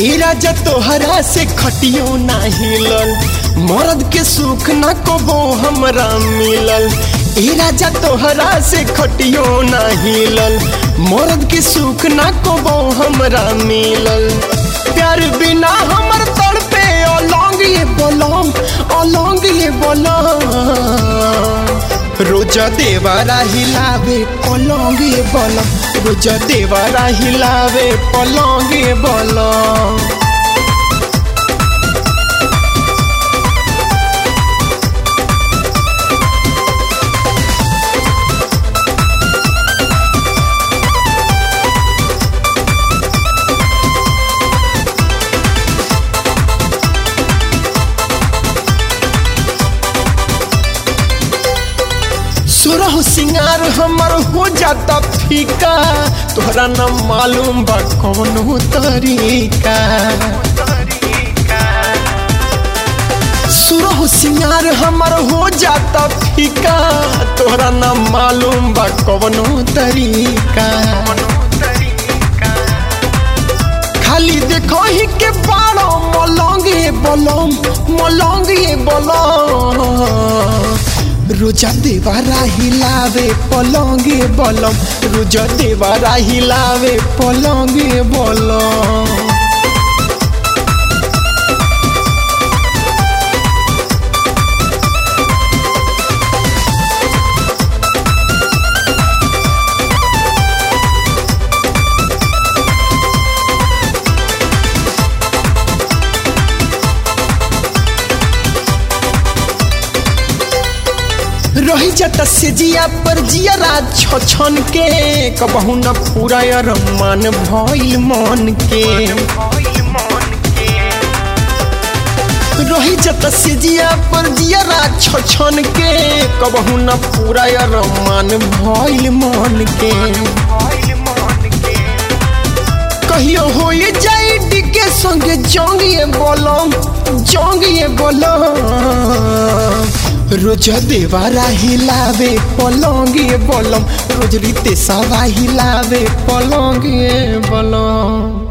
ए राजा तोहरा से खटियो ना हिलल मर्द के सुख ना कबो हमरा मिलल ए राजा तोहरा से खटियो ना हिलल मर्द के सुख ना कबो हमरा मिलल प्यार बिना हमर तड़पे अलौंग ये बोलम अलौंग ये बोलम रोज देवारा हिलावे पलंगे बलम रोज देवारा हिलावे पलंगे बलम सुरह सिंगार हमर हो जाता फीका तोहरा न मालूम बा कौनो तरीका सुरह सिंगार हमर हो जाता फीका तोहरा न मालूम बा कौनो तरीका खाली देखो ही के बाड़ो मलंगे बलम मलंगे बलम रोजा देवारा हिलावे पलंगे बलम रोजा देवारा हिलावे पलंगे बलम रही जाता से जिया पर जिया छन के कबहू न पूरा रमान भइल मन के रही जाता से जिया पर जिया छन के कबहू न पूरा रमान भइल मन के कहियो हो जाई डिके संगे जंगिए बोलम जंगिए बोलम रोज देवारा हिलावे पलंगे बलम रोज रीते सवा हिलावे पलंगे बलम